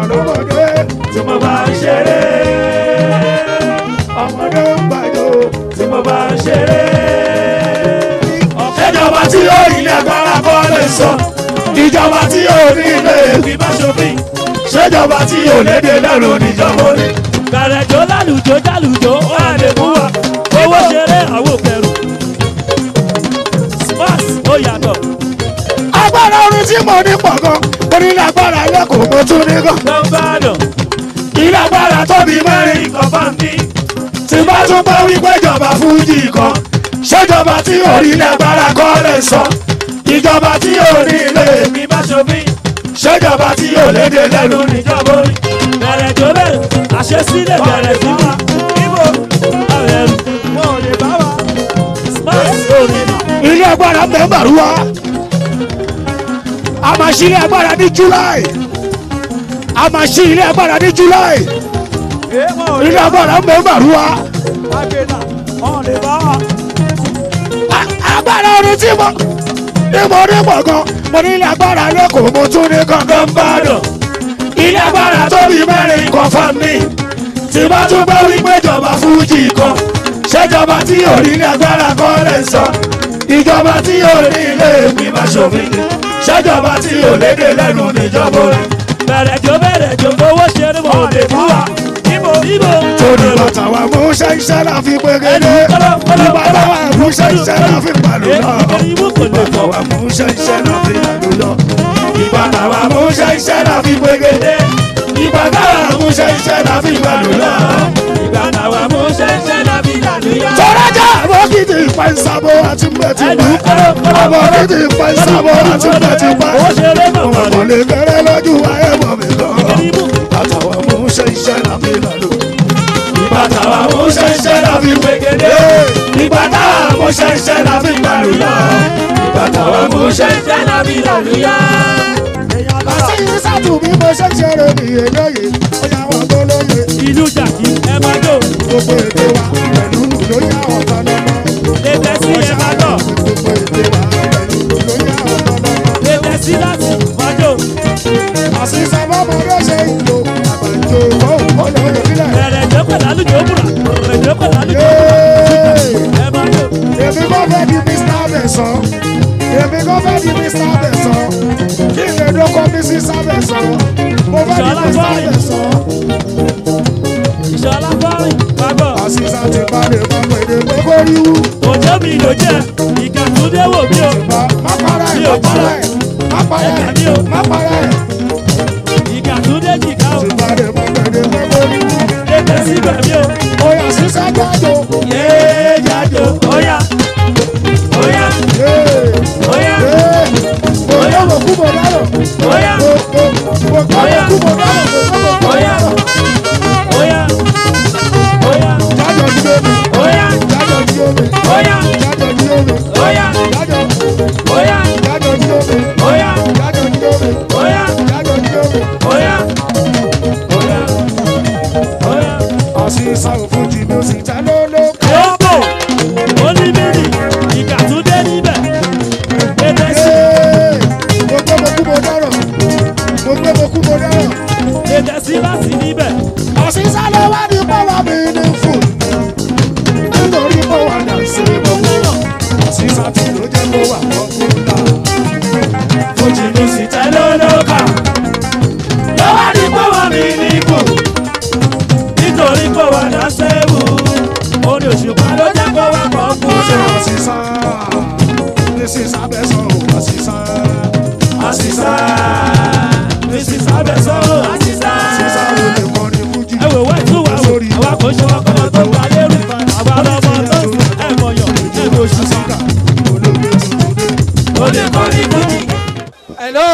lọ́mọdé tí mo bá ń ṣeré ọmọdé ń gbàjọ. tí mo bá ń ṣeré. ìjọba tí yóò ilé agbára kọ́ lè sọ ìjọba tí yóò ní ilé ìgbìmọ̀ ṣòfin ṣèjọba tí yóò lédè lẹ́rù níjọba orí. gbàrẹ̀jọ́ lálùjọ́ jálùjọ́ wà lè mú wa owó ṣeré àwọn kẹrù. smart ó yàtọ̀. agbára orin tí mo ní pọ̀ gan mo ní lágbára lẹ́kọ̀ọ́ mo tún ní gan. lọ́gbàdàn ilé agbára tóbi mẹ́rin kan bá ń bí. tí bá tún bá wípé ìjọba fújì kan ṣèjọba tí ò ní ilé agbára kọ́ lè sọ ìjọba tí ò ní ilé mi bá ṣòfin ṣèjọba tí ò lédè lẹ́nu níjọba orí. bẹ̀rẹ̀ tó bẹ̀rẹ̀ àṣesílẹ̀ bẹ̀rẹ̀ sí wa ibo àwẹ̀rù wọn ò lè bá wa smart orí ilé agbára mẹ́mbàrú wa a máa ṣí ilé agbára ní july a máa ṣí ilé agbára ní july ilé agbára mẹ́mbàrú wa A- agbára orin tí mo ní mo ní pọ̀ gan mo ní ilé agbára lẹ́kọ̀ọ́ mo tún ní gangan bàdàn ilé agbára tóbi mẹ́rin kan fún mi tí bá tún bá wí pé ìjọba fújì kan ṣèjọba tí ò ní ilé agbára kan lè sọ ìjọba tí ò ní ilé ìgbìmọ̀ ṣòfin ṣèjọba tí ò lédè lẹ́nu níjọba orí. bẹ̀rẹ̀ jó bẹ̀rẹ̀ jó owó ṣeré mọ̀ lè fún wa ibo ibo. torí bàtà wa mú ṣẹ́ṣẹ́ la fi pégédé ìbàdà wa mú ṣẹ́ṣẹ́ la fi pàlù lọ ìbàdà wa mú ṣẹ́ṣẹ́ la fi pàlù lọ ìbàdà wa mú ṣẹ́ṣẹ́ la fi gbégédé ìbàdà wa mú ṣẹ́ṣẹ́ la fi gbàlù lọ ìbàdà wa mú ṣẹ́ṣẹ́ la fi gbàlù yọ. tọ́lájà àbọ̀kìtì ìpẹ́nsábọ̀ àti mẹ́tìpá àbọ̀kìtì ìpẹ́nsábọ̀ àti mẹ́tìpá ọmọ lè bẹ̀rẹ̀ lójú ayé mọ̀ mi lọ bàtà wa mú ṣẹ́ṣẹ́ la fi pàlù ìbàdà wa mú ṣẹ́ṣẹ́ la fi gbégédé ìbàdà wa mú ṣẹ́ṣẹ́ la fi gbàlù lọ ìbàdà wa mú ṣẹ́ṣẹ́ la fi gbàlù yọ. àti ìsàtù bí mo ṣe ń ṣeré nìyẹn lóye ó yà wọ́n tó lóye ìlú jàkí ẹ máa dò gbogbo èdè wa pẹ̀lú nù ló yà wọ́n tán lọ́mọ. lébẹ sí ẹ máa dọ̀ gbogbo èdè wa pẹ̀lú nù ló yà wọ́n tán lọ́mọ. lébẹ sí láti máa dò àṣìṣe bọ́mọdé ṣe ìlò àgbàjọ ìwọ́ olóyè nílẹ̀. bẹ̀rẹ̀ jókòó lálùjọ bùrà bẹ̀rẹ̀ jókòó lálùjọ ẹ máa dò. èmi kò fẹ́ di mr bẹ̀sán èmi kò fẹ́ di mr bẹ̀sán kí n lè dókò mrs bẹ̀sán mo fẹ́ di mr bẹ̀sán. ìṣọlá fọ́rin gbàgbọ́ àṣìṣe ti balẹ̀ má pèdè pé kó rí wú. òjò mi ló jẹ́ ìkà tó dé wò mí o má má para ẹ̀ má para ẹ̀ má para ẹ̀ má para ẹ̀. ìkà tó dé jìkà o ti balẹ̀ má pèdè pé kó rí wú. lébẹ sí bẹ̀mí o Oya sísá jáde. yéé jáde óyá óyá óyá Oya mo kú mo dárò. óyá Mo kọ́ mo kú mo dárò. óyá óyá óyá Jájọ jí omi. óyá Jájọ jí omi. óyá Jájọ jí omi. óyá Jájọ óyá jájọ jí omi. óyá Jájọ jí omi. óyá Jájọ jí omi. óyá óyá óyá. Àṣìṣà òfújì mi ò sì já lóló. Yóò oníbìrì ìkà tún dé níbẹ̀. Ètè sí Mo gbé mo kú mo dárò. Mo gbé mo kú mo dárò. ètè sí láti níbẹ̀. Àṣìṣà ló wá ní pọ́wọ́ mi ní fún. Nítorí mo wà dà sí gbogbo. Àṣìṣà tí ló jẹ́ mo wà kọ́kúta. Fojì mi sì tẹ́ lólókà. Lọ́wọ́ ní pọ́wọ́ mi ní kù. Nítorí pé wà dá sẹ́wù. Orí òṣùpá ló jẹ́ kó wá kọ́ kú. Ṣé àṣìṣà? This is abẹ́sọ̀ àṣìṣà. Àṣìṣà. Mísí sábẹ̀ sọ́rọ̀ àṣìṣà. Àṣìṣà ò lè kọrin fújì. Ẹ wò wá ìtú wà wò. Àwa kò ṣe wá kọ́mọ tó wà lérò. Àwa lọ́mọ tó ń ẹ̀ mọ̀yàn. Ẹ̀rù òṣìṣà. Olóògbé tuntun dé. Ó lè kọrin fújì. hello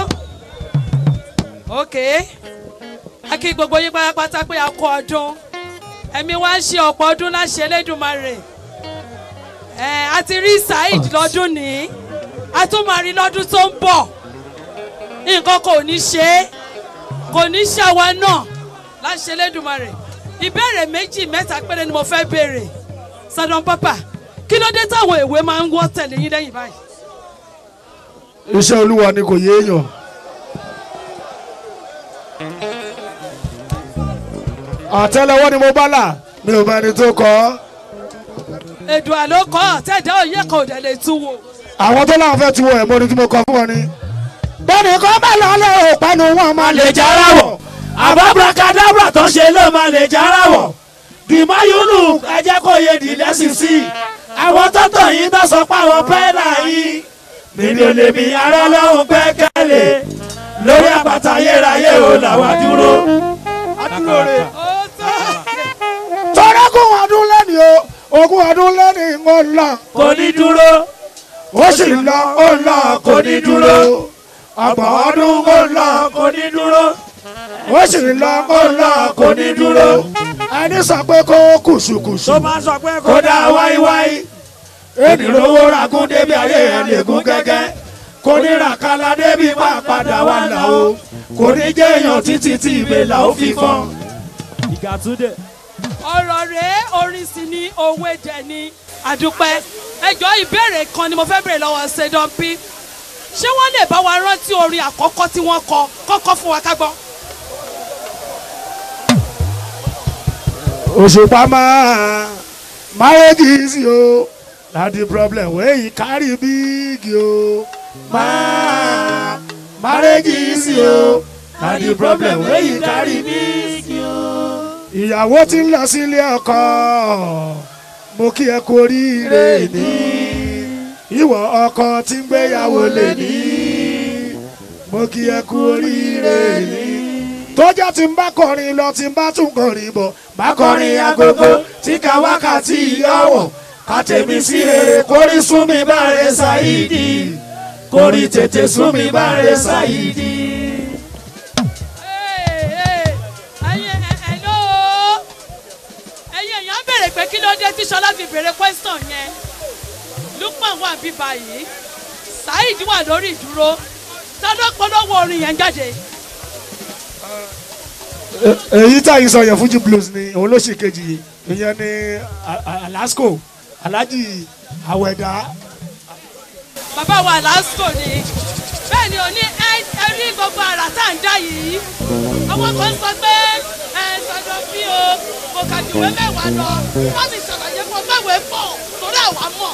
ok a kí gbogbo yín pátápátá pé a kú ọdún ẹ̀mí wa ń ṣe ọ̀pọ̀ ọdún láṣẹ Elédùmarè ẹ̀ a ti rí Saheed lọ́dún ní a tún máa rí lọ́dún tó ń bọ̀ nǹkan kò ní ṣe é kò ní ṣe àwa náà láṣẹ Elédùmarè ìbéèrè méjì mẹ́ta péré ni mo fẹ́ béèrè Sodom Papa kí ló dé táwọn èwe máa ń wọ́ tẹ̀lé yín lẹ́yìn báyìí. Iṣẹ́ olúwa ni kò yéèyàn. àtẹ́lẹwọ́ ni mo bá là mi ò mẹ́ni tó kọ́ èdùn àló kọ́ àtẹ̀dá òye kan ò dẹ̀ lè tú wò. àwọn tó láwọn fẹ́ tu wọ ẹ̀mọ́ ni tí mo kọ fún wọn ni. bẹ́ẹ̀ni kọ́ bá lọ lé òpanu wọn máa lè lè jára wọ̀ àbábrakadabra tó ṣe ló máa lè jára wọ̀ dìmáyúnù ẹ jẹ́ kó yé di lẹ́sìn sí i àwọn tọ́tọ̀ yìí tó sọ pé àwọn pẹ́ẹ́lá yìí mímí ò lè mi ara lọ́hùn gbẹ́kẹ̀lé lórí àpáta ayérayé ò làwà dúró. ó tó tọ́lá kún ọdún lẹ́ni o ogún ọdún lẹ́ni ń lọ kò ní dúró ó sì ń lọ ó ń lọ kò ní dúró ọgbọ̀n ọdún ó ń lọ kò ní dúró ó sì ń lọ ó ń lọ kò ní dúró ẹni sọ pé kó kùsùkùsù tó máa sọ pé kó dá wáíwáí ènì lówó ragún débi ayé ẹ̀ lè gún gẹ́gẹ́ kò ní ràkàlà débi máa padà wà là o kò ní jẹ́ èèyàn títí tí ìbèlà ó fi fọ́n. ìgàtúndé. ọ̀rọ̀ rèé orin sì ni òwe dẹ̀ ni àdúpẹ́ ẹjọ́ ìbéèrè kan ni mo fẹ́ béèrè lọ́wọ́ ṣèdọ́pì ṣé wọ́n lè bá wa rántí orin àkọ́kọ́ tí wọ́n kọ kọ́kọ́ fún wa ká gbọ́. òṣùpá máa marriage sí o na the problem wey e carry big o máa marriage sí o na the problem wey e carry big o. ìyàwó tí ń lọ sílé ọkọ mo kí ẹ kú oríire ní ìwọ ọkọ tí ń gbéyàwó lè ní mo kí ẹ kú oríire ní tọ́jà tí ń bá kọrin lọ tí ń bá tún kọrin bọ̀ bá kọrin agogo tí ka wákàtí ìyọ̀wọ̀ ká tèmi sí rere kórí sún mi báre ṣáìdì kórí tètè sún mi báre ṣáìdì. ẹ̀yin hello ẹ̀yin èèyàn béèrè pé kí ló dé tí Ṣọlá fi béèrè question yẹn Lukman wà bí báyìí Saheed wà lórí ìdúró tọ́dọ̀ polówó orin yẹn jáde. èyí tá yìí sọ yẹn Fuji blues ni òun ló ṣe kejì ìyẹn ni A- A- Alasco Alhaji Awẹ̀dá bàbá wa lásìkò ni bẹ́ẹ̀ ni ò ní ẹ ẹ rí gbogbo àrà tá à ń dá yìí àwọn kan sọ pé ẹ sọdọ bí o kò kàjúwé mẹ́wàá lọ wọ́n sì ṣàlàyé fún mẹ́wàá pọ̀ torí àwa mọ̀.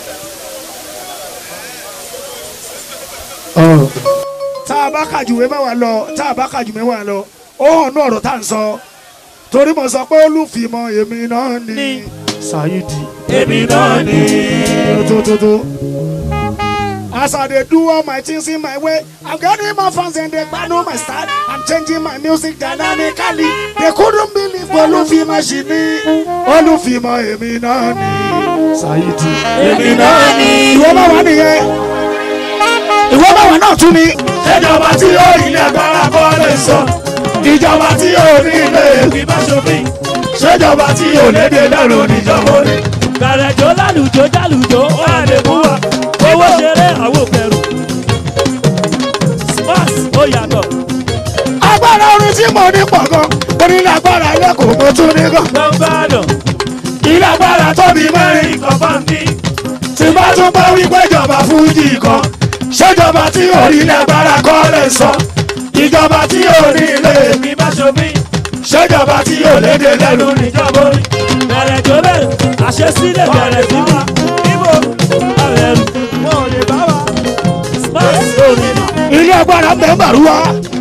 tá a bá kàjùwé mẹ́wàá lọ tá a bá kàjù mẹ́wàá lọ ó hàn ní ọ̀rọ̀ tá à ń sọ torí mo sọ pé olùfìmọ̀ èmi náà ni Saheed. èmi náà ni. Tututu. As I dey do all my things in my way, I'm getting more fans and they know my style. I'm changing my music dynamically. They couldn't believe Olúfìmọ̀ ṣì ní. Olúfìmọ̀ èmi náà ni. Saheed. èmi náà ni. Ìwọ bá wà nìyẹn. Ìwọ bá wà náà tún ni. ìjọba tí ó rí ilé agbára kọ́ lè sọ. ìjọba tí ó rí ilé ìgbìmọ̀ ṣòfin. ṣèjọba tí ò lédè lẹ́rù níjọba orí. Gàrẹ́jọ́ lálùjọ́ jálùjọ́ ó wà lè mú wa. Owó ṣeré àwọn òkèrò. Spas ó yàtọ̀. Agbára orin tí mo ní pọ̀ gan. Mo ní ilé agbára lẹ́kọ̀ọ́ mo tún ní gan. Gbọ̀ngbàdàn. ilé agbára tóbi mẹ́rin kan bá ń bí. tí bá tún bá wípé ìjọba fújì kan. ṣèjọba tí ò rí ilé agbára kọ́ lè sọ. ìjọba tí ò rí ilé ìgbìmọ̀ ṣòfin. ṣèjọba tí ò lédè lẹ́rù níjọba orí. Gàrẹ́jọ́ bẹ̀rẹ̀. Àṣesílẹ̀ bẹ̀rẹ̀ sí wa. Ibo àrẹ̀rù. Wọn ò lè bá wa. Spas ó rí nà. Ilé agbára ń bẹ Màrúwá.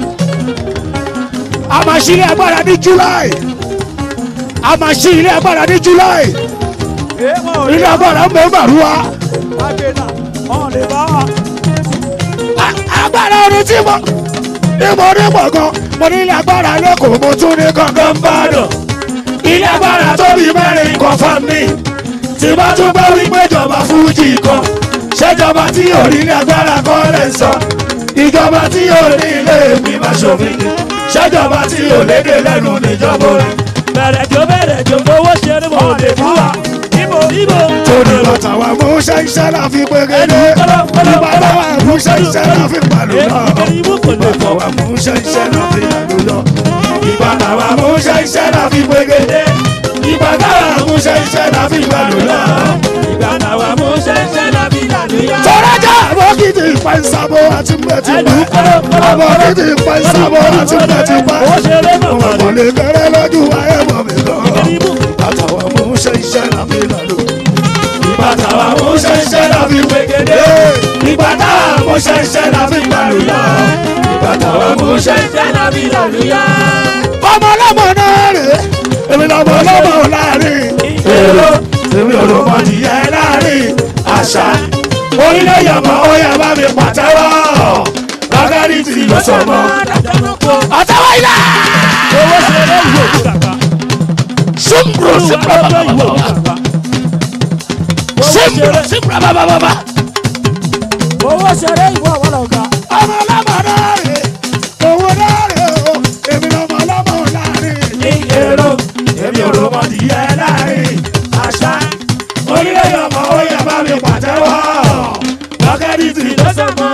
A máa ṣí ilé agbára ní July. A máa ṣí ilé agbára ní July. Ilé agbára ń bẹ Màrúwá. Wọn ò lè bá wa. A- Agbára orin tí mo ní mo ní pọ̀ gan. Mo ní ilé agbára lẹ́kọ̀ọ́ mo tún ní gangan bá dọ̀. ilé agbára tóbi mẹ́rin kan fún mi. tí bá tún bá wípé ìjọba fújì kan. ṣèjọba tí ò rí ilé agbára kọ́ lè sọ. ìjọba tí ò ní ilé ìgbìmọ̀ ṣòfin. ṣèjọba tí ò lédè lẹ́nu níjọba orí. Gàrẹ́jọ́ bẹ̀rẹ̀ jò owó ṣeré wọn ò lè bá wa. Ibo Ibo. Torí bàtà wa mú iṣẹ́ iṣẹ́ la fi pégédé. Ìbàdàn wa mú iṣẹ́ iṣẹ́ la fi pàlù lọ. Ibo kò lè Bàtà wa mú iṣẹ́ iṣẹ́ la fi pàlù lọ. ìbàdàn wa mú iṣẹ́ iṣẹ́ la fi gbégede. ìbàdàn wa mú iṣẹ́ iṣẹ́ la fi gbàlú lọ. Ìgbà náà wà mú ṣẹ́ṣẹ́ lábí lànà. Tọ́lájà àbókìtì pa ìsàbò àti mbẹ̀tì ẹlù pa kọ́rọ́ ọmọ títí pa ìsàbò àti mbẹ̀tì pa owó ṣeré ọmọ màmá kan lè bẹ̀rẹ̀ lójú ayé mọ̀ mi lọ kirimu àtàwọn mú ṣe iṣẹ́ láfi lọ́lọ́ ìgbà táwa mú ṣẹṣẹ la fi gbẹgẹdẹ ìgbà táwa mú ṣẹṣẹ la fi gbàlúyà ìgbà táwa mú ṣẹṣẹ la fi gbàlúyà. ọmọ ọlọ́mọ náà rè èmi lọ́mọ ọlọ́mọ láàrin èrò èmi ò lò mọ tìyẹ láàrin àṣà orílẹ̀ yọmọ ó yẹ bá mi pàtẹ́wọ́ lágàrí tí lọ sọmọ. àtàwọn ilà owó ṣeré ìwé òkú kàkà ṣùmbùrù olúwa ṣùmbùrù lọ́jọ́ ìwé òkú bàbà kàkà owó ṣùmbùrù ṣeré ṣùmbùrù bàbà bàbà owó ṣeré ìwé àwọn ọ̀gá ọmọ ọlọ́mọ náà rè owó náà rè o èmi lọ́mọ ọlọ́mọ láàrin. ní èrò èmi ò lò mọ tìyẹ láàrin àṣà orílẹ̀ yọmọ ó yẹ bá mi pàtẹ́wọ́ lágàrí tí lọ sọmọ.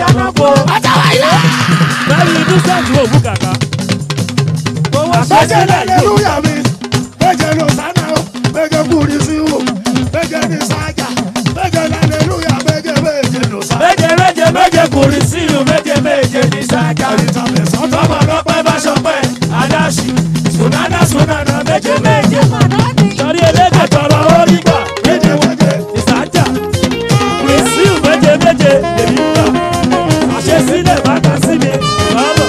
bẹ́ẹ̀ni innocent ìwé òkú kàkà owó Méje ṣeré lẹ́lẹ́lúyà mi, méje ló sánà o, méje kúri sí o, méje ní sájà, méje lẹ́lẹ́lúyà, méje méje ló sánà. méje méje méje kùrì sílù méje méje ní sájà. tọmọ lọpẹ bá ṣọpẹ adáṣì sunana sunana méje méje. sọrí elédè tọrọ orí gbà méje méje. ìsájà rìsíù méje méje èmi ń gbà àṣesílẹ̀ bá ta sí mi lọ́nà.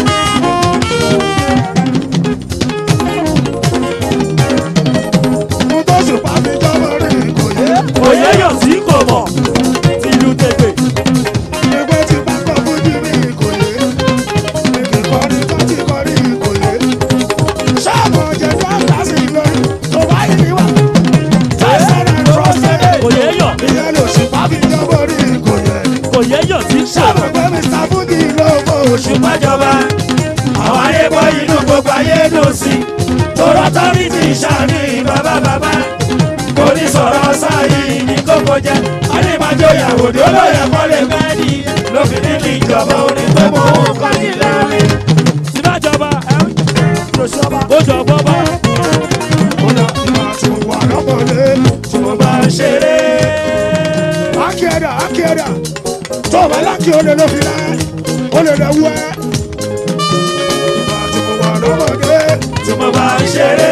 Mo tó ṣùpá mi jọ́wọ́ rí kò yé. òye yàn sí kò mọ̀ tìlú tètè Ìgbé tí bá kọ́ fújì mi kò yé. Èmi kọrí tó ti kọrí kò yé. Ṣáàmù ọ̀jẹ̀ tó ń dá sí lórí, tó bá yìí ní wà. Tẹ̀sán ẹ̀ trọ́sẹ̀. òye yàn Ìyẹn ló ṣùpá mi jọ́wọ́ rí kò yé. òye yàn sí kò Ṣáàmù mọ̀ pé Mr. Fuji ló mọ̀ oṣù. ṣùgbọ́njọba àwọn ayé bọ́ inú gbogbo ayé dùn sí. tọrọ tọ́rí ti ṣàní bàbá bàbá. kò ní sọ̀rọ̀ sáyé ní kókó jẹ́. adébájọ́ ìyàwó ni olóyè kọ́lé mẹ́ẹ̀dì. lófin nínú ìjọba orin pé mo ń kọ́ ní lẹ́rìn. sínájọba ẹ ó jọ bọ́bá Ọ̀nà ìwà tí mo wà lọ́mọdé. tí mo bá ń ṣeré. Akíẹ̀dà Akíẹ̀dà tó o bá lákì olè ló fi rẹ̀ olè lè wú ẹ́. Ìwà tí mo wà lọ́mọdé. tí mo bá ń ṣeré.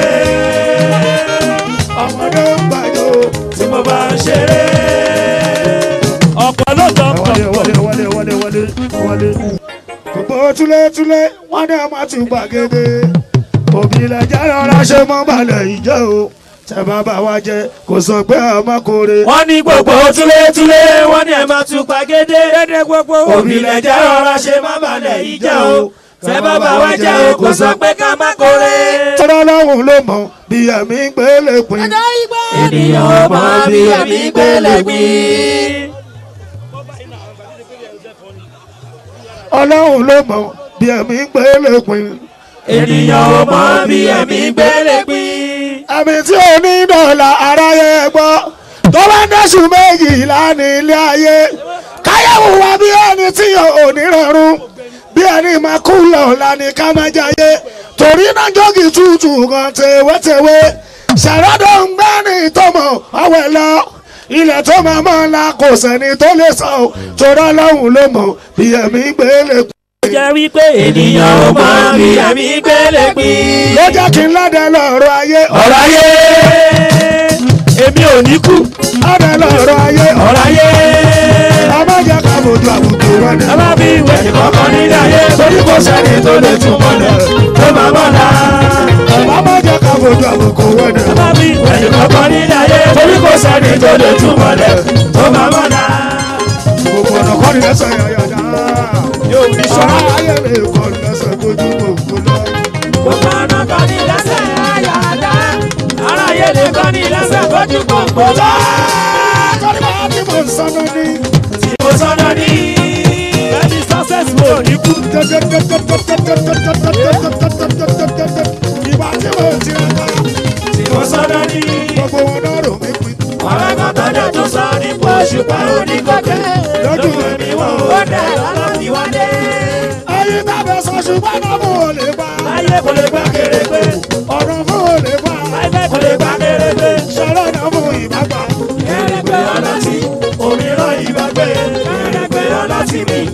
Ọmọdé ń gbàjọ. tí mo bá ń ṣeré. ọ̀pọ̀ ló jọ Wọlé pọ̀ wọlé wọlé wọlé wọlé wọlé. Gbogbo túlétúlé wọ́n ní ọmọ ti gbàgede. Òbí lẹ̀ jẹ́ rọra ṣe mọ́ balẹ̀ ìjẹ́ o. Tẹ bàbá wa jẹ kò sọ pé ọmọ kore. wọ́n ní gbogbo túlétúlé wọ́n ní ẹ̀ máa tún pàgédé. òbílẹ̀ jẹ́ rọra ṣe má balẹ̀ yìí jẹ́ o. tẹ bàbá wa jẹ́ o kò sọ pé ká má kórè. Tọ́lá lọ́hùn ló mọ̀ bí ẹ̀mí ń gbélé pin. ènìyàn ò mọ bí ẹ̀mí gbélé gbìn. Ọlọ́run ló mọ̀ bí ẹ̀mí ń gbélé pin. ènìyàn ò mọ bí ẹ̀mí gbélé gbìn. Ẹ̀mí tí ò ní dọ̀là aráyé gbọ́. Tó bá ń dẹ́sùn méjìlá ní ilé ayé. Káyọ̀wò wa bí ẹni tí ò ní rọrùn. Bí ẹni máa kú lọ́la ní ká máa jayé. Torí náà jọ́gì tútù kan tewétewé. Ṣàròdò ń gbá ní ìtọ́mọ̀ ọ̀wẹ̀ lọ. Ilẹ̀ tó máa mọ́ ńlá kò sẹ́ni tó lè sọ ọ́. Torí Ọlọ́run ló mọ̀ bí ẹ̀mí gbélé pin. jẹ́ wípé ènìyàn ò mọ bí ẹ̀mí gbélé gbìn. Ló jẹ́ kí n ládẹ lọ́rọ̀ ayé. ọ̀rọ̀ ayé èmi ò ní kú. Ládẹ lọ́rọ̀ ayé. ọ̀rọ̀ ayé Ọmọ jẹ́ ká fojú àbùkù wọlé. ẹ má bí ìwé ìkọ̀kọ̀ nílé ayé torí kò sẹ́ni tó lè tún mọ́lẹ̀ tó máa mọ́lá. Ọmọ jẹ́ ká fojú àbùkù wọlé. má bí ẹ̀yìn kọ̀ọ̀kan nílé ayé torí kò sẹ́ni tó lè tún mọ́lẹ̀ tó máa mọ́lá. Gbogbo ọ̀nà kọ́ ni lẹ́sẹ̀ yàyàdá. yóò fi sọ. Sọ́ra ayé lè kọ́ ni lẹ́sẹ̀ kojú gbogbo lọ. gbogbo ọ̀nà kan ní lẹ́sẹ̀ ayáda ara ayé lè kọ́ ní lẹ́sẹ̀ fojú gbogbo lọ. Torí bá tí mo ń sọ́nà ní. tí mo sọ́nà ní. ẹni success wo ní kú Ìgbà tí mo ti rẹ̀ ká. tí mo sọ́nà ní. Gbogbo wọn náà rò mí pin. ọ̀rẹ́ kan tọ́jú tó sọ nípa òṣùpá oníkọ̀kẹ́ lójú ẹ̀mí wọn ò dẹ̀ lọ́nà tí wọ́n dé. Ayé tábẹ̀ sọ ṣùgbọ́n náà mo ò lè bá. láyé kò lè gbá kéré pé Ọ̀rọ̀ mo ò lè bá. láyé kò lè gbá kéré pé. Ṣọlá náà mo ìbá gbà. kéré pé ọlọ́tí òmíràn ìgbàgbé kéré pé ọlọ́tí mi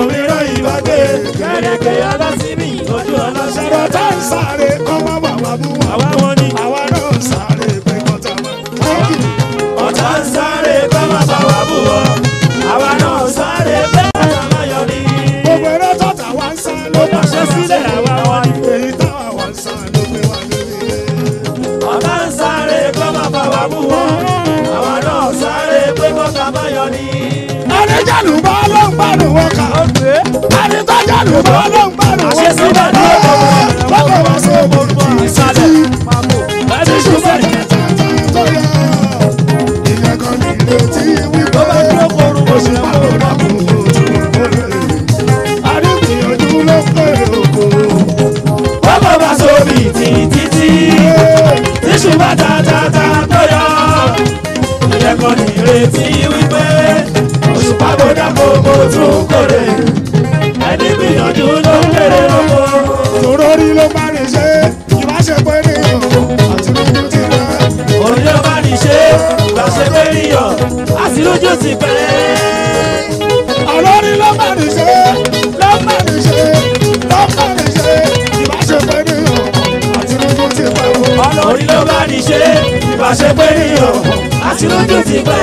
mìíràn ìbàgbé. kẹ̀rẹ̀kẹ̀ ọlọ́sibí ojú ọlọ́sẹ̀. ṣẹ̀rọ̀ tá ń sáré kọ́ má bàbá bú wa. àwa wọn ni àwa náà ń sáré pé kọ́ta máa. ọ̀tá ń sáré kọ́ máa bá wa bú wọ. àwa náà ń sáré pé ọ̀tá máa yọ ní. gbogbo eré tọ́ta wá ń sá ló bá ṣe sílẹ̀ àwa wọn ni. èyí táwa wá ń sá ló gbé wá lórí. ọ̀tá ń sáré kọ́ máa bá wa bú wọ. àwa náà ń sáré pé ọ̀tá máa yọ ní. àríjàlù bá ló ń gbádùn wọn kà. àríjàlù bá ló ń gbádùn wọn kà. Àṣesílẹ̀ ní ọjọ́ lọ́kọ̀ wá sí òbòrò ìsàlẹ̀ ẹni ṣiṣẹ́ tó yẹ. ìyẹn kan ní ìrètí wípé oṣù pàrọ̀ dàkú ojú òkúrẹ́. àrígbìyànjú ló pé òkú. bọ́bọ̀ bá sóbì títí tíṣù bá tàtàtà tó yọ. ìyẹn kan ní ìrètí wípé oṣù pàbọ̀dà gbogbo tún kórè. ẹni gbìyànjú ló ń kéré lóko. tòrórí ló bá ní ṣe ìbáṣepọ̀ ènìyàn àti lójú ti rẹ̀. òní ló bá ní ṣe ìgbàṣẹ pé níyàn àti lójú ti pẹ́. Àlọ́rí ló bá ní ṣe, ló bá ní ṣe, ló bá ní ṣe, ìbáṣepọ̀ ènìyàn àti lójú ti pẹ́ o. òní ló bá ní ṣe ìgbàṣẹ pé níyàn àti lójú ti pẹ́.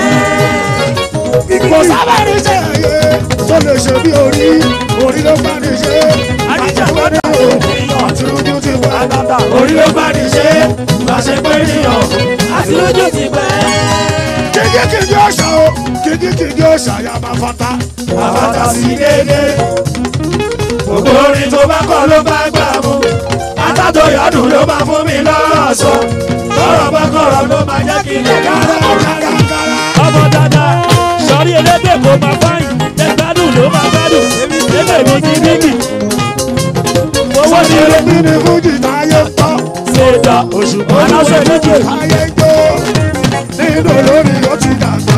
Kò sábà ní ṣe ẹ̀yẹ tó lè ṣe bí orí, orí ló bá ní ṣe, ìbáṣepọ̀ ènìyàn àti lójú ti pẹ́. orí ló bá ní ṣe ìgbàṣẹ pé níyàn àti lójú ti pẹ́. Kìkì kìkì ọ̀ṣà o, kìkì kìkì ọ̀ṣà yà máa fata. àbàtà sí dédé. Gbogbo orin tó bá kọ ló bá gbà mú. Atátó yọdún ló máa fún mi lọ́sọ̀. Tọ́rọ̀ bá kọ̀rọ̀ ló máa jẹ́ kí n lè kára. Ọmọ dada, sọ̀rí elégbè kò máa fáyìn. Ẹgbádùn ló máa gbádùn. Ebè mi kí níkì. Owó ti Ṣé rí bí ni Fújì táyé pọ̀? ṣèdá. Aláṣẹ méjì. Ayé jó nínú olórí ó ti dàgbà.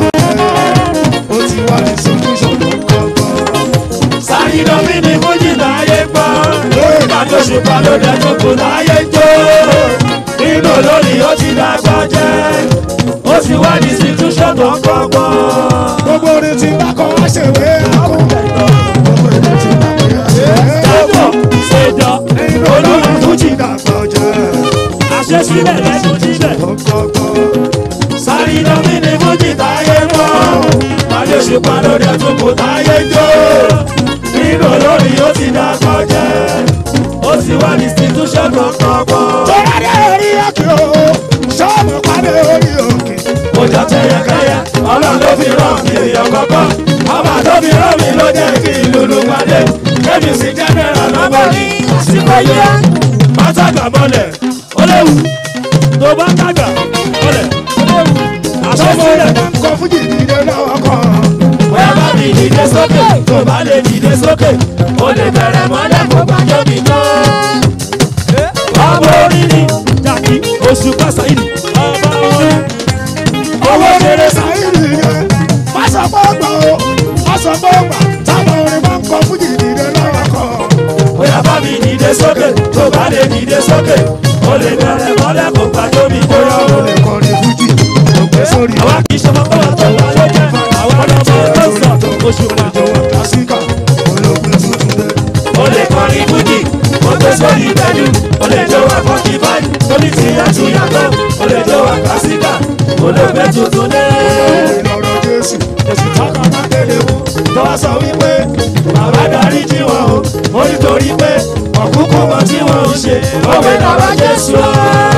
Ó ti wá ní solution kọ̀ọ̀kan. Sáré lọ bí ni Fújì láyé gbọ́. Ìbàdàn ṣùgbọ́n ló dẹ̀ tó kù láyé jó. Nínú olórí ó ti dàgbà jẹ́. Ó sì wá ní institution tó ń kọ́gbọ́n. Gbogbo orin tí bá kọ́ wá ṣèwé akún. Gbogbo orin tí bá kọ́ wá ṣèwé Dábọ̀ akún. ṣèjọ Nínú olórí ó ti dàgbà jẹ́. àṣesílẹ̀ lẹ́nu jílẹ̀. Kọ̀ọ̀kan. Sáré lọ bí ni Fújì táyé gbọ́. Ìbàdàn ṣùgbọ́n ló dẹ̀ tó kù láyé jó. Nínú olórí ó ti dàgbà jẹ́. Ó sì wá ní institution tó ń kọ́gbọ́n. Tọ́lá dé orí òkè o, ṣọ́ọ̀bù pàdé orí òkè. Ọjà tẹ̀yẹkẹyẹ, ọlọ́run ló fi rán mi èèyàn kọ́kọ́. Ọba tó fi rán mi ló jẹ́ kí lulu pàdé. Kébì sí jẹ́nẹ́rà lọ́bọ̀ ní àsìkò yẹ. Bátàgbà mọ́lẹ̀, ó léwu. Tó bá tàgbà mọ́lẹ̀, ó léwu. Àṣesílẹ̀, Kọ Fújì dìde lọ́wọ́ kan. bóyá bá mi dìde sókè. Tó bá lè dìde sókè, ó lè bẹ̀rẹ̀ mọ́lẹ̀ kó gbàjọ́ mi tán. Ọmọ orí ni jàkí oṣù pàṣẹ ọmọ orí. Owó ṣeré sáyìrì yẹn. Má sọ pé ó gbà o, má sọ pé ó gbà. Táwọn orin máa ń kọ Fújì dìde lọ́wọ́ kan. bóyá bá mi dìde sókè tó bá lè dìde sókè ó lè bẹ̀rẹ̀ mọ́lẹ̀ kó gbàjọ́ mi Bóyá bóyá o lè kọrin Fújì, ó gbé sórí. àwa kì í ṣe ọmọ bọ́lá tó wà lóye àwa ọmọ tó ń sọ oṣù pa Ìjọba Kásíkà, olóògbé tuntun dé. ó lè kọrin fújì ó gbé sórí ìtẹ́jú ó lè jó wa fọ́nkì báyìí tóní ti yàtú yàtọ̀ ó lè jó wa kásíkà ó lè gbé tuntun dé. Olóògbé lọ́rọ̀ Jésù, Jésù tọ́ka má kéde mú. tó wá sọ wípé bàbá darí jí wọn o ó nítorí pé ọ̀kúnkún mọ tí wọ́n ń ṣe òwe lọ́wọ́ Jésù o.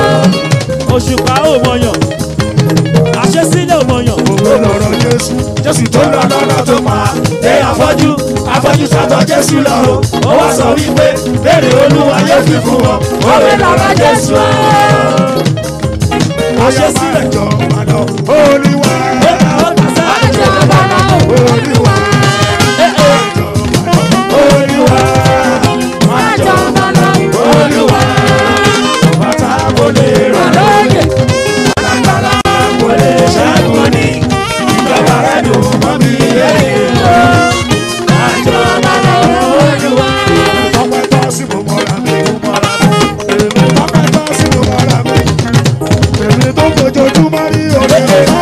òṣùpá ò mọyàn àṣesílẹ̀ ò mọyàn. Olóògbé lọ́rọ̀ Jésù, Jésù tó lọ lọ́nà tó pa. Ẹ afọ́jú afọ́jú sátọ̀ Jésù lọ o. Ó wá sọ wípé béèrè olúwa yóò fi fún wọn. Òwe lọ́wọ́ Jésù o. Àṣesílẹ̀ jọ padà. Olúwa, ó ta ó ta sá. Olúwa, Olúwa máa jọ Olúwa bàtà kò lè rà lóye. Alágbára kò lè ṣẹ́gun ní. Ìjọba rẹ̀ dùn mọ́ mi yé. Máa jọ Olúwa. ọpẹ́ tọ́ sí mo mọ́ra mi. Ọpẹ́ tọ́ sí mo mọ́ra mi. Èmi tó fojoojúmọ́ rí orí ọ̀la.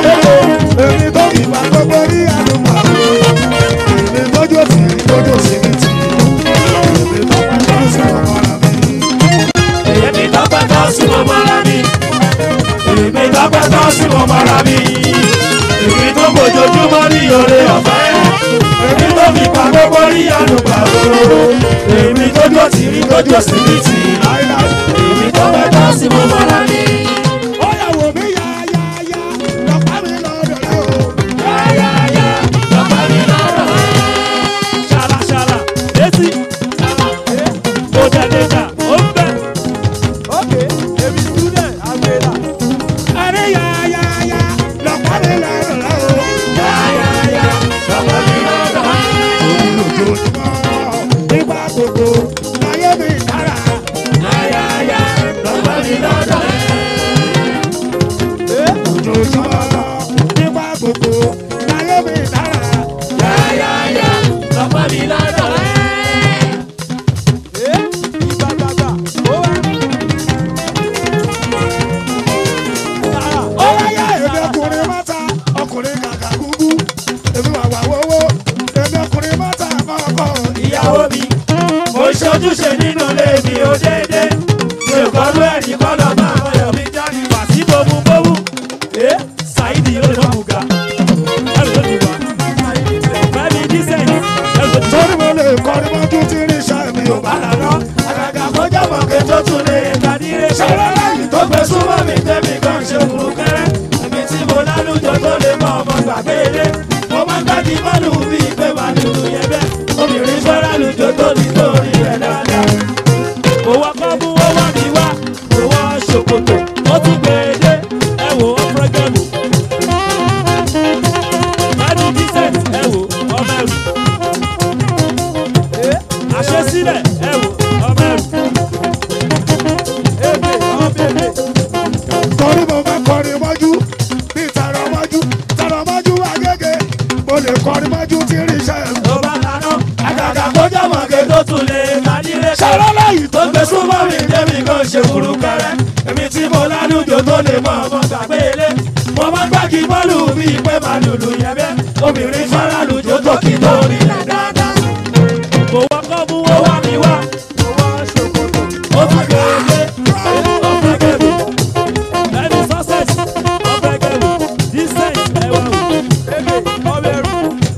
rí àlùbà òróró èmi tó dúró tì rí tójú òsì rí tì í èmi tó fẹ́ tọ́ sí mo mọ́ra ní. ó yà wò mí yá yá yá lọ́pàá mi lọ́dọ̀ rẹ̀ o. yáyáyá lọ́pàá mi lọ́rọ̀ ṣàlàṣàlà létí mo tẹ̀lé jà ó ń bẹ̀. ókè èmi student àgbèrà àrí yá yá yá lọ́pàá mi lọ́dọ̀ rẹ̀ o. yáyáyá lọ́pàá mi lọ́rọ̀ orí lójoojúmọ́ nígbà gbogbo láyé mi dára. yáyáyá lọ́pàá mi lọ́rọ̀ lójoojúmọ́ nígbà gbogbo láyé mi dára. yáyáyá lọ́pàá mi lọ́rọ̀ ẹ ìgbàgbàgbà ó wá. Tààrà ó wáyé èmi ọkùnrin mọ́ta ọkùnrin kàkà gúgú èmi wà wà wọ́wọ́ èmi ọkùnrin mọ́ta kọ́kọ́ ìyàwó mi mo ṣojúṣe nínú ilé mi ó déédé mi ò kọ́lú ẹ̀rí kọ́lọ́ máa ọyọ̀ mi jáde wá Pàtí bomu bomu. Ẹ Saidi yóò lè mú ga. Ẹrù tó ti wá. Fẹ́mi dísẹ̀yìn. Ẹrù tó ti wá. torí mo lè kọrin mọ́jú tí ní iṣẹ́ mi ò bá bàlá lọ àgàgà kọjá mọ̀kẹ́ tó tún lè kàdíre ṣẹlẹ̀ lẹ́yìn tó gbé súnmọ́ mi tẹ́mi kan ṣe kúrú kẹ́rẹ́ èmi tí mo lálùjọ tó lè mọ ọmọ gbàgbé ilé mo máa ń gbági mọ́lù bí ìgbé wà lùlù yẹn bẹ́ẹ̀ obìnrin fẹ́ lálùjọ tó ní torí rẹ̀ dáadáa. Kò wá kọ́ mú ó wá mi wá. Kò wá ṣòkòtò. Ó tún gbé e dé. Ẹ wò ó pẹ́gẹ́mù. Fẹ́mi dísẹ̀yìn. Ẹ wò ọmọ ẹrù. Àṣesílẹ̀. Ẹ wò ọmọ ẹrù. èbè ọ̀bẹ̀bẹ̀ torí mo fẹ́ kọrin mọ́jú bí tàrọ mọ́jú tàrọ mọ́jú agége mo lè kọrin mọ́jú tí ní iṣẹ́ mi. tó bá lánà àgàgà kọjá mọ̀kẹ́ tó tún lè kàdíre ṣẹlẹ̀ lẹ́yìn tó gbé súnmọ́ mi débi kan ṣe kúrú kẹrẹ èmi tí mo lálùjọ tó lè mọ ọmọ gbàgbé ilé mo máa ń gbági bọ́ọ̀lù bíi pé màá lùlù yẹn bẹ́ẹ̀ obìnrin fara lùjọ tó kì í torí rẹ̀ dáadáa Kò wá kọ́ mú ó wá mi wá. Kò wá ṣòkòtò. ó tún gbé ilé Ọ̀pẹ̀gẹ̀mù. Fẹ́mi sọ́sẹ̀jì. Ọ̀pẹ̀gẹ̀mù. Dísẹ̀yìn. Ẹ wá wò. èbè ọ̀bẹ̀rù.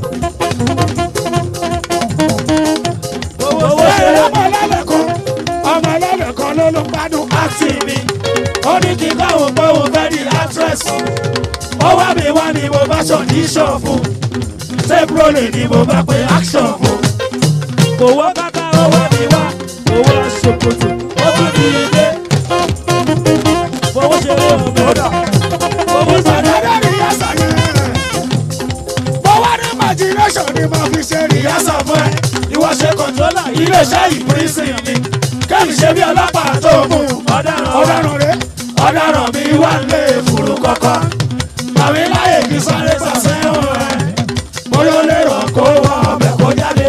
owó Owó ṣe ṣeré. ọmọ ẹlẹ́lẹ̀kan ọmọ ẹlẹ́lẹ̀kan ló ló gbádùn àti mi ó ní kí káwọn pé òun fẹ́ di actress ó wá mi wá ni mo bá ṣọ̀díṣọ̀ fún tape rolling ni mo bá pe action fún Kò wá bàtà ó wá mi wá. Kò wá ṣòkòtò. ó tún di ilé Fowó ṣeré ọmọ ọ̀dà. owó sàdá ìpàdé rí yàtọ̀ yẹn mo wá ní imagination ni mo fi ṣe rí ìyá sọ fún ẹ ìwọ ṣe kọ̀ńtólà iléeṣẹ́ ìpírísìn ni kẹ́mi ṣe bí ọlọ́pàá tó mú ọ̀daràn wa ọ̀daràn rẹ̀ ọ̀daràn mi wà lé fùrù kọ̀kọ́ àmì láyè kí sáré sàṣẹ́wọ̀n rẹ̀ bóyá ó lè rọ̀ kó wọ ọbẹ̀ kó jáde.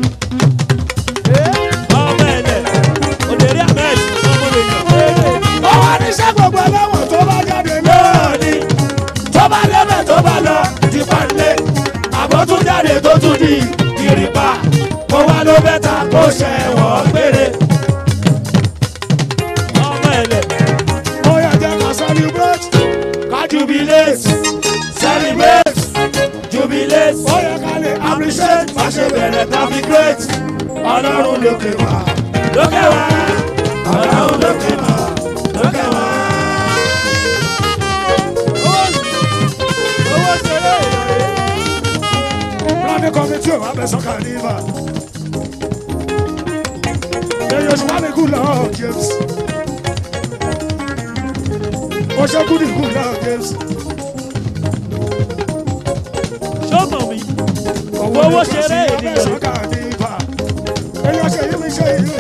Ọmọ ẹ̀dẹ̀. Òdèrè Ahmed. Ọmọ ènìyàn. ó wá ní iṣẹ́ gbogbo ẹlẹ́wọ̀n tó bá jáde lé lóòní tó bá débẹ̀ tó bá lọ ti pàdé àbọ̀ tún jáde tó tún di ìrìpà kó wá ló bẹ́ta kó ṣẹ̀wọ̀n gbére. Ọmọ ẹ̀dẹ̀. ó yẹ jẹ́ ká celebrate ká jubilate celebrate jubilate ó yẹ ká lè appreciate má ṣe bẹ̀rẹ̀ tàbí great ọlọ́run lókè wá lókè wá ọlọ́run lókè wá lókè wá. owó ṣeré èrè. planning committee ò wá bẹ̀ sọ́kà níbà èyí oṣù wà ní good luck James ó ṣe good in good luck James Ṣọ́mọ̀ mi. Owó ṣeré ènìyàn. sọ́kà níbà èyí oṣù yìí mi ṣe yìí.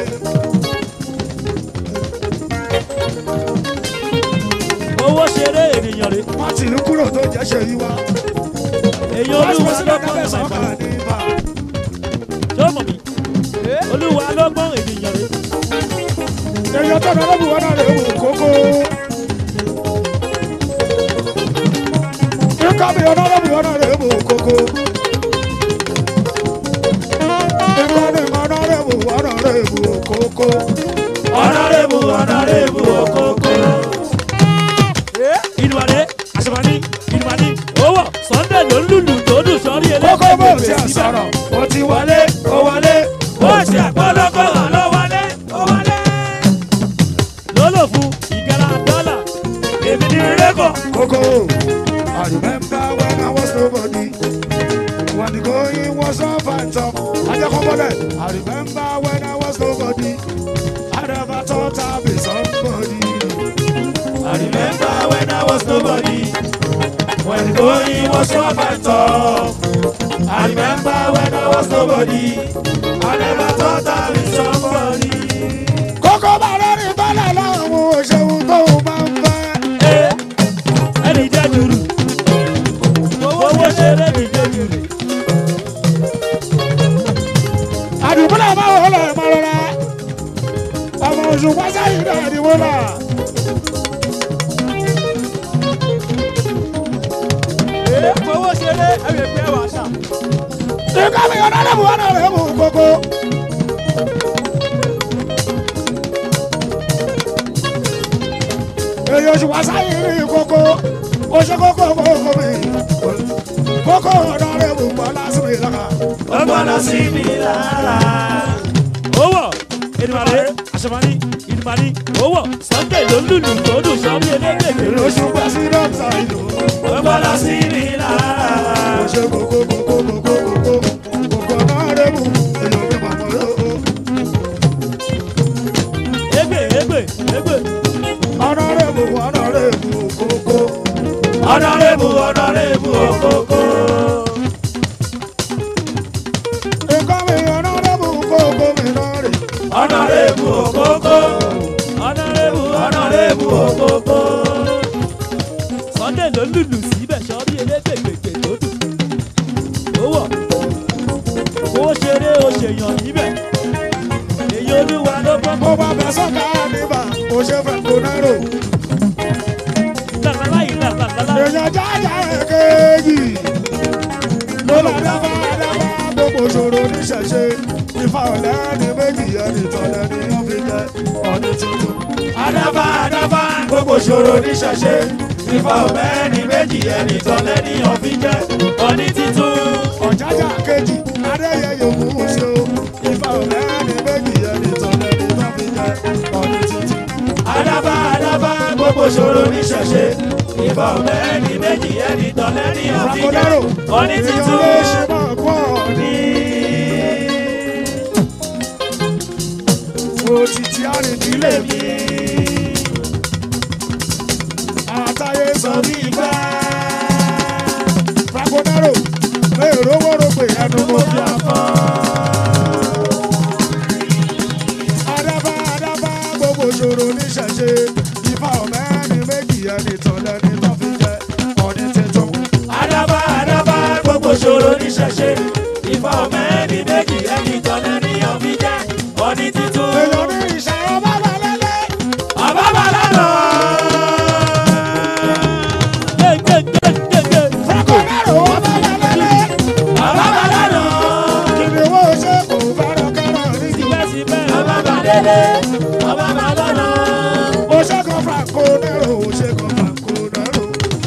Owó ṣeré ènìyàn rè. wọ́n ti ní kúrò tó jẹ́ ṣe yí wá. Èyí wọ́n ti olúwa wọ́n ló sílẹ̀ gbọ́n kábẹ́ ìmọ̀ sọ́kà ìfọ̀lọ́. níbà. Ṣọ́mọ̀ mi. Olúwa ló gbọ́n ènìyàn rè. èyí ọtọ́ náà lọ́bù wọn náà lè wò kókó. ikọ̀ mi ọ̀nà lọ́bù wọn náà lè wò kókó. ikọ̀ mi ọ̀nà lè wò wọn náà lè wò kókó. ọ̀nàrẹ́bù ọ̀nàrẹ́bù òkòkò. Ìdùmàdé. Àṣàmàní. Ìdùmàdé. Owó. Sunday ló ń lùlù tó dùn sọ́rí eléyìí. kókó bó ti à sọ̀rọ̀ ó ti wọlé ó wọlé I remember when I was nobody. I never thought I'd be somebody. I remember when I was nobody. When going was rough and tough. I remember when I was nobody. I never thought I'd be somebody. Kókó bá lórí bọ́lá láwọn òṣèlú tó máa ń fẹ́. Eh, ẹni jẹ́ jùrù. Owó ṣeré mi jẹ́ jùrù. Àdùbúlẹ̀ máa wọ̀ lọ ìmọ̀ rọra. Ọmọ oṣù pásá yìí náà ni wọ́n là. Ee, fowó ṣeré, ẹ lè pẹ́ wá ṣá. Ìka mi ọ̀nà lẹ́bù ọ̀nà rẹ̀ mú kókó. Èyí oṣù pásá yìí ní kókó. Oṣù kókó kókó mi. Kókó ọ̀nà rẹ̀ mú pọ̀ lásìkò ìlànà. Ó gbọ́dọ̀ sí mi lára. Owó Èdùmàrè Àṣàmánì Ìdùmàrè owó Sunday ló lùlù tó dùn sọ́rí elégbègbè. Èyí oṣù pásí dọ́kítà ìlú. Ó gbọ́dọ̀ sí mi lára. Oṣù kókó kókó kókó kókó. Kókó ọ̀nà rẹ̀ mú. Èyí ò ní bàbá yóò. Égbè égbè égbè. Ọ̀nà rẹ̀ mú ọ̀nà rẹ̀ mú kókó. Ọ̀nàrẹ́bù ọ̀nàrẹ́bù òkòkò. Ìka mi ọ̀nà rẹ̀ mú kókó mi náà rè. Ọ̀nàrẹ́bù òkòkò. Ọ̀nàrẹ́bù ọ̀nàrẹ́bù òkòkò. Sunday ló lùlù síbẹ̀ sọ́rí elégbègbè tó dùn. Owó owó ṣeré o ṣèyàn níbẹ̀. Èyí olúwa ló gbọ́ Mo bá bẹ sọ́kà níbà, mo ṣe fẹ́ kó náírà. làlálá yìí làlálá. Èèyàn jájà èkejì. Mo bá dábà dábà gbogbo ṣòro níṣẹ̀ṣe. Ifá ọ̀lẹ́ ní méjì ẹni tọ́lẹ̀ ní wọ́n fi jẹ ọdún tuntun. Adábá adábá gbogbo ṣòro níṣẹ̀ṣe. Ifá ọ̀bẹ ní méjì ẹni tọ́lẹ̀ ní ọ̀fi jẹ́ ọní títún. Ọ̀jájà kejì, Adéyẹ yòókù ṣe o. Ifá ọ̀lẹ́ ní méjì ẹni tọ́lẹ̀ ní wọ́n fi jẹ ọdún tuntun. Adábá adábá gbogbo ṣòro níṣẹ̀ṣe. Ifá ọ̀bẹ ní méjì ẹni tọ́lẹ̀ ní ọ̀fi jẹ́ Rakodaro, ọní èèyàn títún. lè ṣe máa pọ̀ ní. Mo ti ti àrìndílé mi. Àtàyè sọ bí gbá. Rakodaro, èrò wọ́rọ̀ pé ẹnu mo fi àpọ̀. Adábá Adábá gbogbo ṣòro níṣẹ̀ṣe. Ifá ọ̀mẹ́rin méjì ẹni tọ́lẹ̀ ní tó fi jẹ ọdún tuntun. Adábá adábá gbogbo ṣòro níṣẹ̀ṣe. Ifá ọ̀bẹ ní méjì ẹni tọ́lẹ̀ ní ọ̀fi jẹ́ ọní títún. Èèyàn ní ìṣàrọ̀ bá wà lẹ́lẹ́. Ọba Bàlánà. Rakodaro wọ́n bá wà lẹ́lẹ́. Ọba Bàlánà. Ìdíwọ́ ṣe kò fẹ́ràn kẹ́rọ̀ ní ti. Síbẹ̀síbẹ̀ ọba Bàdélé. Ọba Bàlánà. Ó ṣe kan Franco Nero, ó ṣe kan Franco Nero.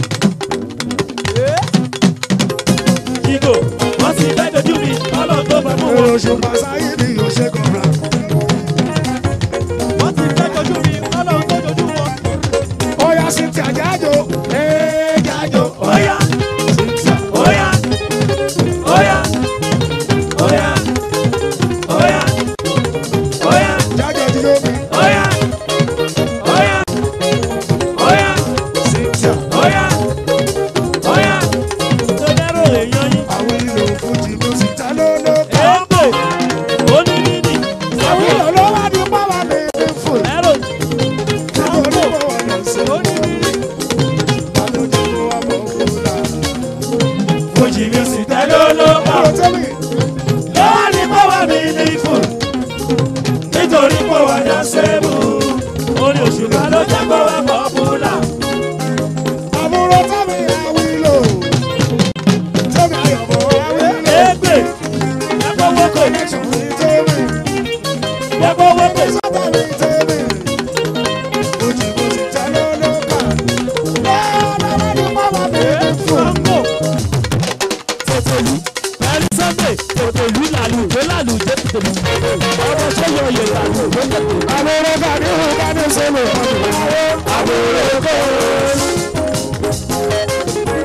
Ìgò wọ́n ti fẹ́ dojú mi. Ọlọ́run tó fẹ́ mú wọn. Èrò ṣe Pàṣáyé ni ó ṣe kan Franco. Wọ́n ti fẹ́ dojú mi, ọlọ́run tó dojú wọn. Ó yá sí ti àjájò. Ee jájò. Óyá. Óyá. Óyá. Óyá. Óyá. Óyá. Jájò ti yóò mi. Óyá. Óyá. Óyá. Cynthia. Óyá. Óyá. Tó dárò èèyàn yín. Àwọn ìlò Fújì music ta ló ló ká. Èèpè. Onídìdì. Àwọn ìlò ló wá ní pàwọ́ mi ní fò. Ẹ̀rọ. Nítorí mo wà lẹ́sẹ̀. Àlejò ló wà mọ̀ òkúta. Fújì music tẹ́lẹ̀ olóòpá. Ọ̀rọ̀ tẹ́lẹ̀. Lọ́wọ́ ní pọ́wọ́ mi ní fún. Nítorí pọ́wọ́ dá sẹ́mu. Orin òṣùpá ló jẹ́ pọ́wọ́ pọ́pùlà. Àbúrò tẹ́lẹ̀ àwọn ìlò. Tẹ́lẹ̀ àyọ̀bọ̀ àwọn ìlò. Èèpè. Ẹ̀pọ̀ wọ́pẹ̀. Connection ní tẹ́lẹ̀. Ẹ̀pọ̀ wọ́pẹ̀. Sábà ní tẹ́lẹ̀. Fújì music ta ló ló ká. Lọ́wọ́ ní pàwọ́ mi ní fò. Sango. Tòtòlú. Pẹ̀lú Sunday. Tòtòlú làlù. Ìwé làlù jẹ́ tòtòlú. Ọmọ sọ́yọ̀ yẹ̀ làlù. Ìwé jẹ́ tòtòlú. Àwọn ọ̀rọ̀ bá ní ìhùn bá ní sọ́lọ̀. Àwọn èrè kọ́.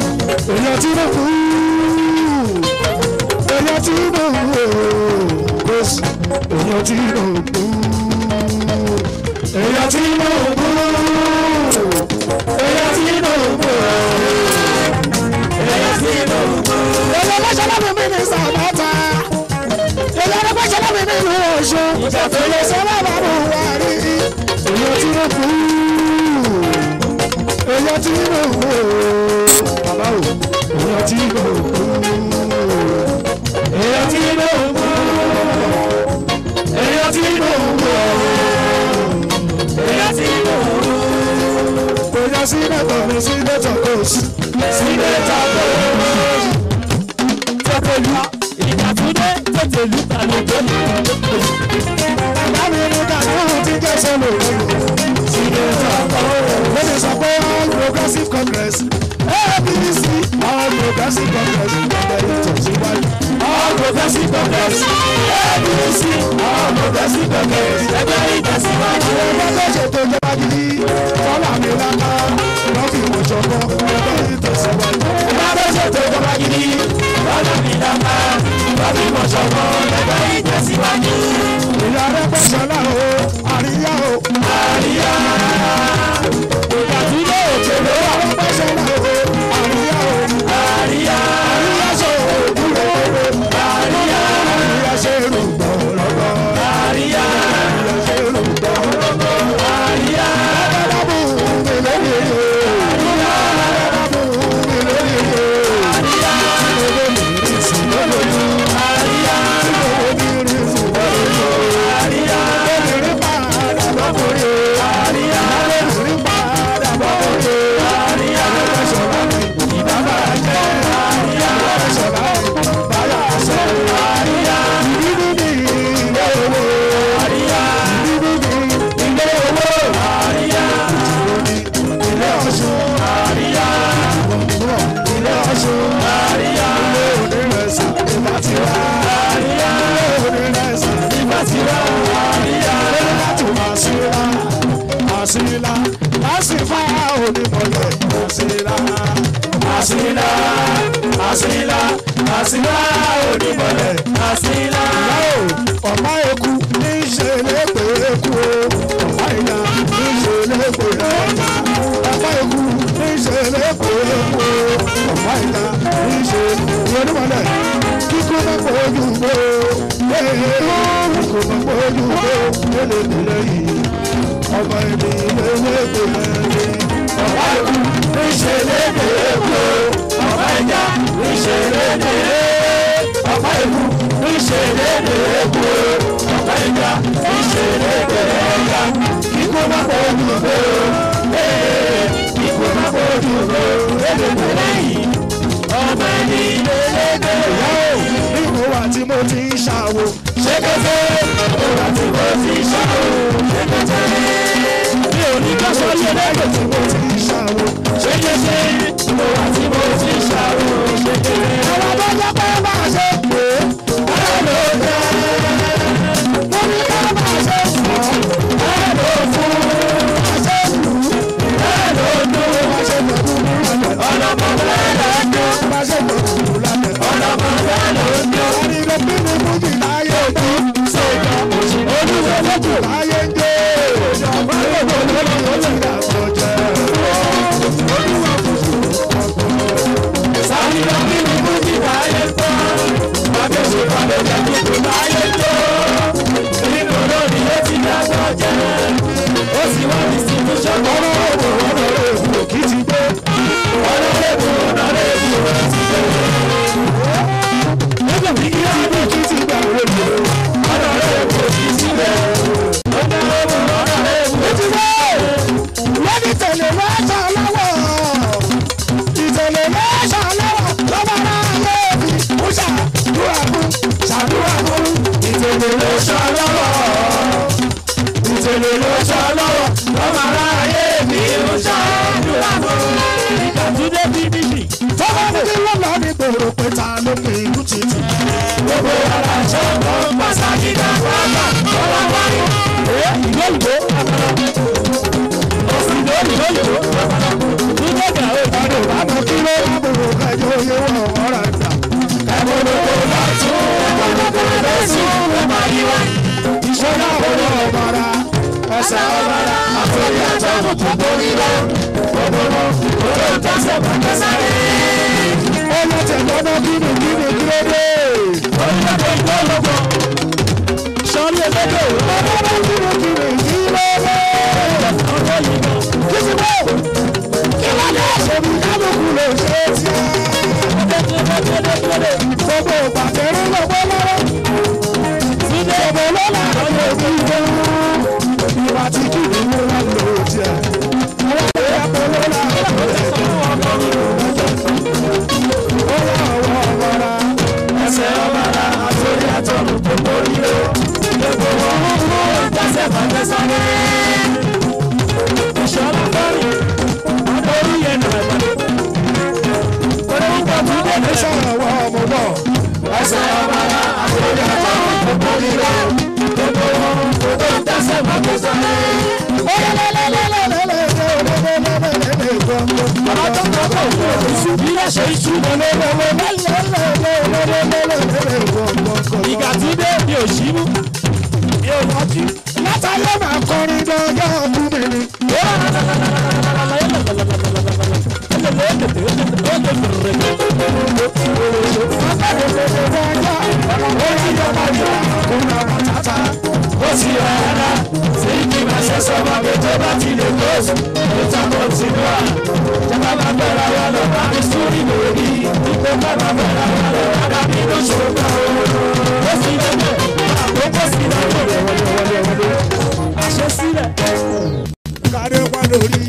Èèyàn tí mo kú. Èèyàn tí mo kú. Kò sí èèyàn tí ló ń bú èèyàn tí ló ń bú èèyàn tí ló ń bú èèyàn tí ló ń bú. èèyàn ló ṣẹlẹ̀ mi ní sàmọ́ta èèyàn ló ṣẹlẹ̀ mi nínú ọ̀ṣun èèyàn sọ́lá bàbá wa rí èèyàn tí ló ń bú èèyàn tí ló ń bú bàbá o èèyàn tí ló ń bú èèyàn tí ló ń bú èèyàn tí ló ń bú èèyàn tí ló ń bú. Kòyà sí lẹ́tọ̀ mi sí lẹ́tọ̀ kò sí sí lẹ́tọ̀ kò sí. tètèlú ìdàtúndé tètèlú tàlejò Bàbá mi ní kàdúrà tí jẹ́ sọ́lọ̀ òwúrò sí lẹ́tọ̀ kò sí. Lórí sọ pé all progressive congress APC all progressive congress ẹgbẹ́ ìtẹ̀síwájú. all progressive congress apc all progressive congress ẹgbẹ́ ìtẹ̀síwájú. Ẹgbẹ́ tó ṣètò ìjọba gidi fọ́lá mi lápá lọ́fì ìwòsàn ẹgbẹ́ ìtẹ̀síwájú. bá ló ṣètò ìjọba gidi lọ́nà mi dáká lọ́bí mọ̀ṣọ́gbọ́ ẹgbẹ́ ìtẹ̀síwájú. Ìyá rẹ̀ pẹ̀sọ́lá o, àríyá o. àríyá ìdàtúndé òkèlè Ìyá rẹ̀ pẹ̀sọ́lá o, àríyá o. àríyá Àríyá ṣe òògùn rẹ̀ o. àríyá Àríyá ṣe rògbò lọ́gbọ́. àríyá Àríyá ṣe rògbò lọ́gbọ́. àríyá Adábù mi lórí o. Adábù mi lórí o. àríyá Olómìnirin sì lólójú. àríyá Olómìnirin sì lólójú. àríyá Olómìnirin padà lọ́kùnrin o. àríyá Olómìnirin padà lọ́kùnrin o. àríyá Ẹ̀ṣọ̀lá mi ìbábà jẹ́. àríyá Ẹ̀ṣọ̀lá mi báyà ṣe. àríyá Ìdílé ní ilé owó. àríyá Ìdílé ní ilé owó. àríyá Ilé Ọ̀ṣun. àríyá Ilé Ọ̀ṣun. àríyá Ilé onírẹ̀sà ìgbà tí wá. àríyá Ilé onírẹ̀sà ìgbà tí wá àríyá lórí láti máa síra. Àsílá. Lásìfá onímọ̀lẹ̀. Àsílá. àsìlá àsìlá àsìlá onímọ̀lẹ̀ àsìlá ọ̀pá eku ní í ṣe lépè eku o ọ̀pá ìyá ní í ṣe lépè ẹja ọ̀pá eku ní í ṣe lépè eku o ọ̀pá ìyá ní í ṣe ìrọ̀lùmọ̀lẹ̀ kíkú náà kó ojú gbó ee kíkú náà kó ojú gbó lélẹ́dẹ̀lẹ́ yìí ọmọ ẹni lélẹ́dẹ̀ lẹ́yìn ọ̀pá eku níṣẹ́ lédè epo ọ̀pá ẹja níṣẹ́ lédè ọ̀pá eku níṣẹ́ lédè epo ọ̀pá ẹja níṣẹ́ lédè ẹja kíkó má kó ojú gbó ee kíkó má kó ojú gbó lédè lẹ́yìn ọmọ ẹni lédè ìyá o nínú wa tí mo ti ń ṣàwò ṣékété ìwà tí mo ti ṣàwò ṣékété mi ò ní ká sọ ṣe lẹ́gbẹ̀ẹ́ tí mo ti ti ń ṣàwò. ṣékété ìwà tí mo ti ṣàwò ṣékété. àwọn tó jẹ́ pé bá a ṣe pè é. Hello there, mo ní ká bá a ṣe fọ́. hello fool, bá a ṣe lù ú. hello no, bá a ṣe lù ú lálẹ́. ọlọ́mọ bẹ́ẹ̀ ló ń bá a ṣe lù ú lálẹ́. ọlọ́mọ bẹ́ẹ̀ ló ń jó. ẹni ló bí mi mú mi láyé jó. Olúwo lójú, láyé jó. ìjọba gbogbo lórí ó ti dà tó jẹ́. sáré lọ bí mi mú mi láyé tó. Bàbá ṣe balẹ̀ jẹ́ kí mi láyé tó. Nínú lórí ó ti dàgbà jẹ́. Ó sì wá distribution ọ̀rọ̀ èbò ọ̀rọ̀ èbò kì í ti gbé. ọ̀nà lẹ́bù ọ̀nà lẹ́bù ó ti bẹ̀rẹ̀. Nígbà tí kí á bí kì í ti gbà wọlé. ọ̀nà lẹ́bù ó ti sílẹ̀. Ọ̀nà lẹ́bù ọ̀nà lẹ́bù ó ti bẹ̀rẹ̀. wọ́n ní tẹ̀lé lọ́sọ̀ lọ́wọ́. ìtẹ̀lé lọ́sọ̀ lọ́wọ́ lọ́wọ́ náà yé mi. ó ṣàdúrà fún ṣàdúrà fún. Ìtẹ̀lẹ̀ ló ṣọ́ lọ́wọ́. Ìtẹ̀lẹ̀ ló ṣọ́ lọ́wọ́. Lọ́mọ aráyé Sọ́dọ̀ ọ̀rọ̀ ọ̀bàrà ẹsẹ̀ ọ̀bàrà àtòrí àtọ̀nù tó borí lọ. Gbogbo wọn kò lè tẹ̀sẹ̀ bàtẹ́ sáré. Ó lọ tẹ̀gbọ́n kíni kíni kílódé. Orílẹ̀-èdè ìgbọ́lọ́gbọ̀. Sọ́ọ́lì ẹlẹ́dẹ̀ ọ̀bàrà kíni kíni kílódé. Kìsì bò kí wọ́n lè ṣe bí kálukú lè ṣe tiẹ̀. Gbogbo ìpàdéré lọ́gbọ́n lọ́wọ́. Gbogbo lọ́la àti òbí gan. Ìwà tí kì í mú wọn lò tiẹ̀. Àwọn ìyá kò lọ́la àti ó yà ọwọ́ ọmọra. Ẹsẹ̀ ọmọra àtòrí àtọ̀nù gbogbo ríro. Gbogbo wọn mú ìjọsẹ̀ fàgbẹ́ sáré. Ìṣọ́lá fọ́ọ̀rì, orí yẹn nà ẹ̀gbọ́n. Orúkọ tí wọ́n lè sọ̀rọ̀ wọ ọmọ bọ̀. Ẹsẹ̀ ọmọra àtòrí àtọ̀nù gbogbo ríro. Gbogbo wọn gbogbo ìjọsẹ̀ fàgbẹ́ sáré. Ó yẹ Bàbá tó ń bọ̀ kọ̀ fún òṣù bí wọ́n ṣe iṣu mọ́ lọ́wọ́. Ìgbà tí dé mi ò ṣí mú. Mi ò rántí. látàyè máa kọrin dọ́jọ́ ọkùnrin mi. Ó ti rárá, tí kì máa ṣe sọ́mọ pé tó bá ti lè kóòsù, ìta kò tí wà. Jọba máa bẹ̀rẹ̀ wa lọ bá mi sórí lórí. Ipò bá máa bẹ̀rẹ̀ wa lọ bá dá mi ló ṣòro. Ó sì lẹ́gbẹ̀ẹ́, àkókò sí lẹ́gbẹ̀ẹ́. Àṣẹ sílẹ̀. Kàdé wá lórí